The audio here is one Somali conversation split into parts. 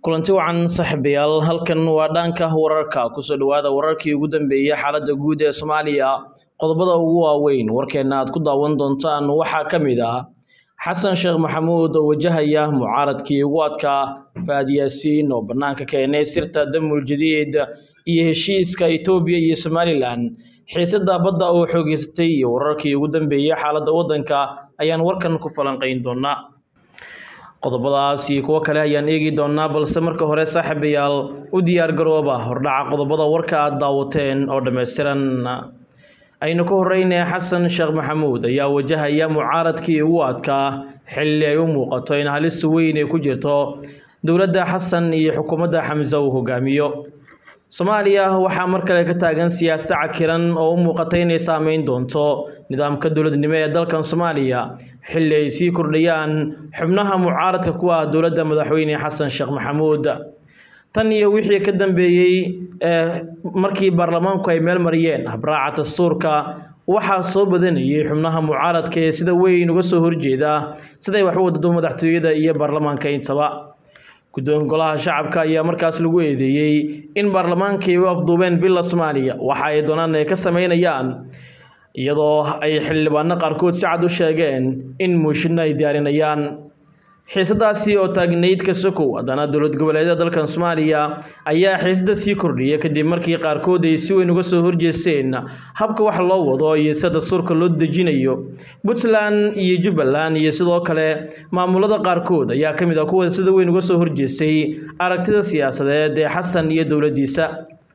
kulanti wacan saaxiibayaal halkan waa dhanka wararka kusoo dhawaada wararkii ugu dambeeyay xaaladda guud ee soomaaliya qodobada ugu waaweyn warkeena aad ku daawan doontaan waxaa ka mid ah xasan sheekh maxamuud oo wajahaya mucaaradkii ugu adkaa faad yaasiin oo bannaanka keenay sirta damul jadiid iyo heshiiska etoobiya iyo somalilan xiisada badda oo xoogeysatay iyo wararkii ugu dambeeyay xaaladda waddanka ayaan warkan ku falanqayn doonaa qodobadaas iyo kuwo kale ayaan eegi doonaa balse marka hore saaxiibayaal u diyaar garooba hordhaca qodobada warka aad daawateen oo dhammaystiran aynu ka horeynay xasan sheekh maxamuud ayaa wajahaya mucaaradkii ugu adkaa xilli ay u muuqato in halis weyn ay ku jirto dowladda xasan iyo xukuumadda xamse uu hogaamiyo soomaaliya waxaa mar kale ka taagan siyaasad cakiran oo u muuqata inay saameyn doonto nidaamka dowladnimo ee dalkan soomaaliya xilli ay sii kordhayaan xubnaha mucaaradka ku ah dowladda madaxweyne xasan sheekh maxamuud tan iyo wixii ka dambeeyey markii baarlamaanku ay meel mariyeen habraaca dastuurka waxaa soo badanayay xubnaha mucaaradka ee sida weyn uga soo horjeeda siday wax u wadado madaxtooyada iyo baarlamaanka intaba guddoon golaha shacabka ayaa markaas lagu eedeeyey in baarlamaankii u afduubeen villa soomaaliya waxa ay doonaan ay ka sameynayaan iyadoo ay xildhibaano qaarkood si cad u sheegeen in muushinno ay diyaarinayaan xiisadaasi oo taagnayd ka sokow haddana dowlad goboleedyada dalkan soomaaliya ayaa xiisada sii kordhiya kadib markii qaarkood ay si weyn uga soo horjeesteen habka wax loo wado iyo sida dastuurka loo dejinayo puntland iyo jubbaland iyo sidoo kale maamulada qaarkood ayaa ka mid ah kuwa sida weyn uga soo horjeestay aragtida siyaasadeed ee xasan iyo dowladdiisa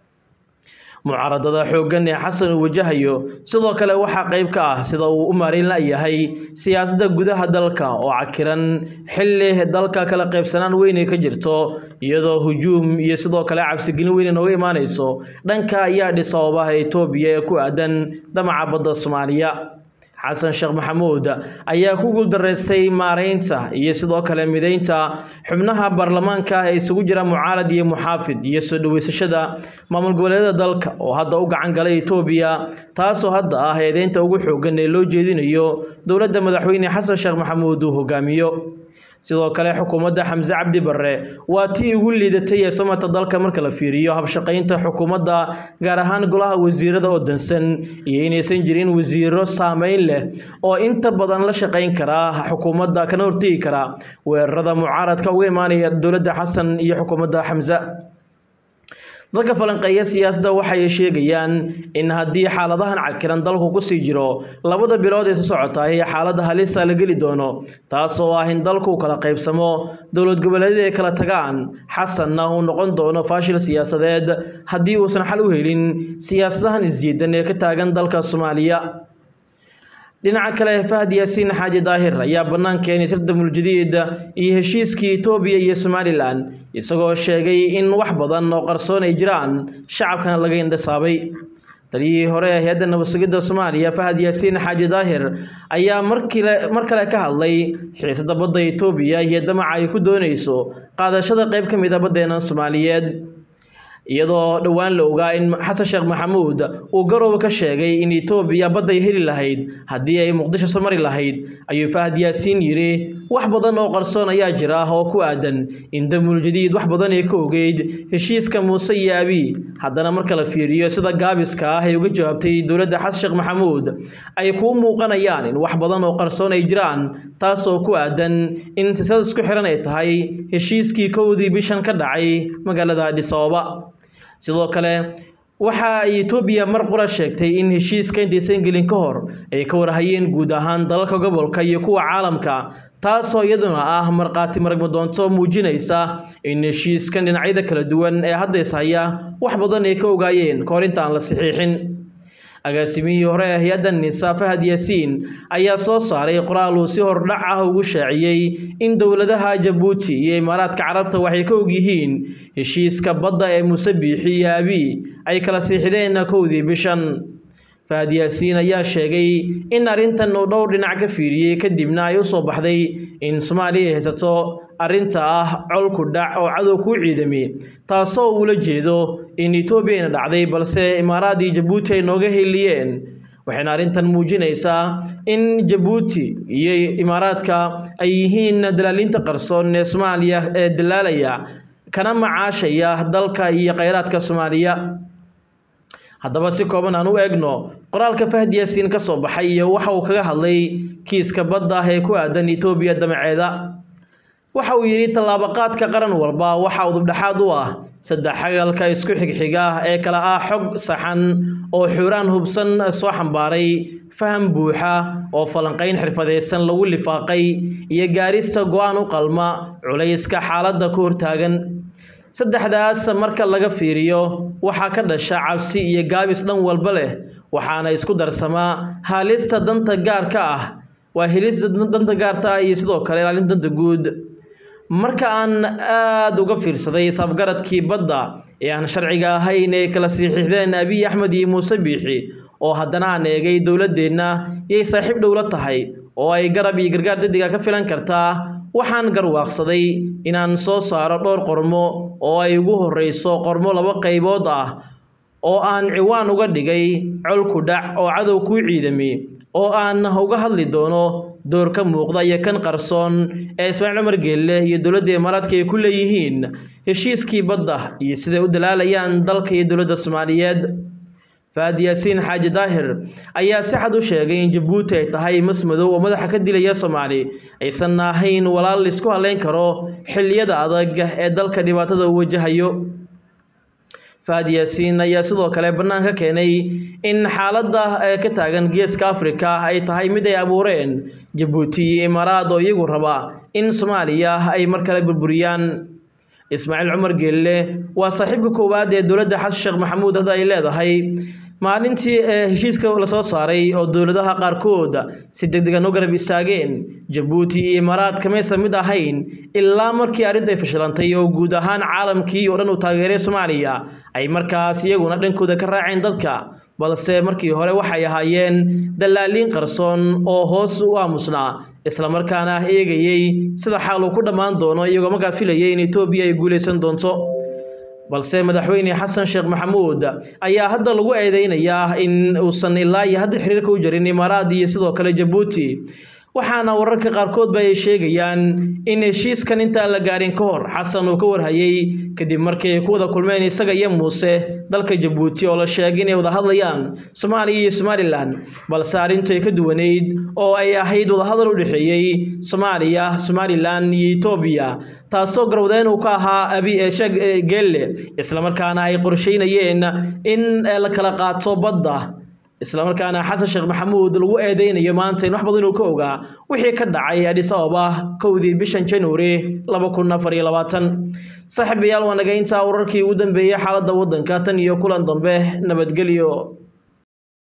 mucaaradada xooggan ee xasan uu wajahayo sidoo kale waxaa qayb ka ah sida uu u maareyn layahay siyaasadda gudaha dalka oo cakiran xilli dalka kala qaybsanaan weyn ay ka jirto iyadoo hujuum iyo sidoo kale cabsigelin weyn inooga imaanayso dhanka ayaa dhis sababaha etoobiya ee ku aadan damaca badda soomaaliya xasan sheekh maxamuud ayaa ku guuldareystay maareynta iyo sidoo kale mideynta xubnaha baarlamaanka ee isugu jira mucaarad iyo muxaafid iyo soo dhaweysashada maamul goboleedyada dalka oo hadda u gacan galay etoobiya taasoo hadda ah eedeynta ugu xoogan ee loo jeedinayo dowladda madaxweyne xasan sheekh maxamuud uu hogaamiyo sidoo kale xukuumadda xamse cabdi barre waa tii ugu liidatay ee somata dalka marka la fiiriyo habshaqaynta xukuumadda gaar ahaan golaha wasiirada oo dansan iyo inaysan jirin wasiiro saameyn leh oo inta badan la shaqayn karaa xukuumadda kana hortegi kara weerarada mucaaradka uga imaanaya dowladda xasan iyo xukuumadda xamse dadka falanqeeya siyaasadda waxay sheegayaan in haddii xaaladahan cakiran dalku kusii jiro labada bilood ee soo socotaay xaaladda halisa la geli doono taas oo ah in dalku kala qaybsamo dowlad goboleedyada ay kala tagaan xasanna uu noqon doono faashil siyaasadeed haddii uusan xal u helin siyaasadahan isjiidan ee ka taagan dalka soomaaliya dhinaca kale fahad yaasiin xaaji daahir ayaa bannaan keenay sirda muljadiid iyo heshiiskii etoobiya iyo somalilan isagoo sheegay in wax badan oo qarsoon ay jiraan shacabkana laga indhasaabay taliyihii hore ee hay-adda nabadsugidda soomaaliya fahad yaasiin xaaji daahir ayaa markile mar kale ka hadlay xiisada badda etoobiya iyo damaca ay ku doonayso qaadashada qayb ka mid a baddeena soomaaliyeed iyadoo dhowaan la ogaa in xasan sheekh maxamuud uu garooba ka sheegay in etoobiya badday heli lahayd haddii ay muqdisho soo mari lahayd ayuu fahad yaasiin yidhi wax badan oo qarsoon ayaa jira oo ku aadan in damul jadiid wax badan ay ka ogeyd heshiiska muuse iyo abiy haddana marka la fiiriyo sida gaabiska ah ay uga jawaabtay dowladda xasan sheekh maxamuud ay kuu muuqanayaan in wax badan oo qarsoon ay jiraan taas oo ku aadan in sisad isku xiran ay tahay heshiiskii kowdii bishan ka dhacay magaalada adhis ababa sidoo kale waxa ay etoobiya mar qura sheegtay in heshiiska intaysan gelin ka hor ay ka warhayeen guud ahaan dalalka gobolka iyo kuwa caalamka taasoo iyaduna ah markhaati maragma doonto muujinaysa in heshiiskan dhinacyada kala duwan ee haddays haya wax badan ay ka ogaayeen kahor intaan la saxiixin agaasimihii hore ee hay-adda nisa fahad yaasiin ayaa soo saaray qoraal uu si hordhac ah ugu shaaciyey in dowladaha jabuuti iyo imaaraadka carabta waxay ka og yihiin heshiiska badda ee muuse biixi iyo abiy ay kala siixdeen kowdii bishan fahad yaasiin ayaa sheegay in arrintan uu dhowr dhinac ka fiiriyey kadibna ay u soo baxday in soomaaliya ay haysato arrinta ah colku dhac oo cadow kuu ciidami taasoo uula jeedo in etoobiyana dhacday balse imaaraad iyo jabuuti ay nooga heliyeen waxayna arrintan muujinaysaa in jabuuti iyo imaaraadka ay yihiin dalaalinta qarsoon ee soomaaliya ee dalaalaya kana macaashaya dalka iyo kheyraadka soomaaliya haddaba si kooban aan u eegno qoraalka fahd yaasiin ka soo baxay iyo waxa uu kaga hadlay kiiska badda ah ee ku aadan etoobiya damaceeda waxa uu yidhi tallaabaqaadka qaran walba waxa udubdhexaad u ah saddex xagalka isku xigxiga ee kale ah xog saxan oo xuuraan hubsan soo xambaaray faham buuxa oo falanqayn xirfadaysan lagu lifaaqay iyo gaarista go-aan u qalma culayska xaaladda ku hortaagan saddexdaas marka laga fiiriyo waxaa ka dhasha cabsi iyo gaabis dhan walba leh waxaana isku darsamaa haalista danta gaarka ah waa helista danta gaarta ah iyo sidoo kale ilaalinta danta guud marka aan aada uga fiirsaday isafgaradkii badda ee aan sharciga ahayn ee kala siixixdeen abiy axmed iyo muuse biixi oo haddana aan eegay dowladdeenna yay saaxiib dhowla tahay oo ay garab iyo gargaar dadiga ka filan kartaa waxaan garwaaqsaday inaan soo saaro dhowr qormo oo ay ugu horreyso qormo laba qaybood ah oo aan ciwaan uga dhigay colku dhac oo cadow kuu ciidami oo aan uga hadli doono door ka muuqda iyo kan qarsoon ee ismaaciil cumar geelle iyo dowladda imaaraadka ay ku leeyihiin heshiiskii badda iyo siday u dalaalayaan dalka iyo dowladda soomaaliyeed faad yaasiin xaaji daahir ayaa si xad u sheegay in jabuuti ay tahay mas madow oo madaxa ka dilaya soomaali aysan ahayn walaal laisku haleyn karo xilliyada adag ee dalka dhibaatada uu wajahayo faad yaasiin ayaa sidoo kale bannaan ka keenay in xaaladda ee ka taagan geeska afrika ay tahay mid ay abuureen jabuuti iyo imaaraad oo iyagu raba in soomaaliya ay mar kale burburiyaan ismaaciil cumar geelle waa saaxiibka koowaad ee dowladda xasan sheekh maxamuud hadda ay leedahay maalintii ee heshiiska lasoo saaray oo dowladaha qaarkood si degdegan u garab istaageen jabuuti iyo imaaraad kamaysan mid ahayn ilaa markii arrintu ay fashilantay oo guud ahaan caalamkii oo dhan uu taageeray soomaaliya ay markaas iyaguna dhankooda ka raaceen dadka balse markii hore waxay ahaayeen dallaaliin qarsoon oo hoos u aamusnaa islamarkaana eegayey sida xaal uu ku dhammaan doono iyagoo markaa filayay in etoobiya ay guulaysan doonto balse madaxweyne xasan sheekh maxamuud ayaa hadda lagu eedeynayaa in uusan ilaa iyo hadda xiriirka u jarin imaaraad iyo sidoo kale jabuuti waxaana wararka qaarkoodba ay sheegayaan in heshiiskan intaan la gaarin ka hor xasan uu ka warhayay kadib markii ay ku wada kulmeen isaga iyo muuse dalka jabuuti oo la sheegay inay wada hadlayaan soomaaliya iyo somalilan balse arrintu ay ka duwaneyd oo ay ahayd wadahadal u dhexeeyey soomaaliya somalilan iyo etoobiya taasoo garwadeen uu ka ahaa abi sheeg geelle islamarkaana ay qorsheynayeen in la kala qaato badda islamarkaana xasan sheekh maxamuud lagu eedeynayo maanta in wax badan uu ka ogaa wixii ka dhacay adhis ababa kowdii bishan januari laba kun afar iyo labaatan saaxiibayaal waa naga intaa wararkii ugu dambeeyey xaaladda waddanka tan iyo kulan dambe nabadgelyo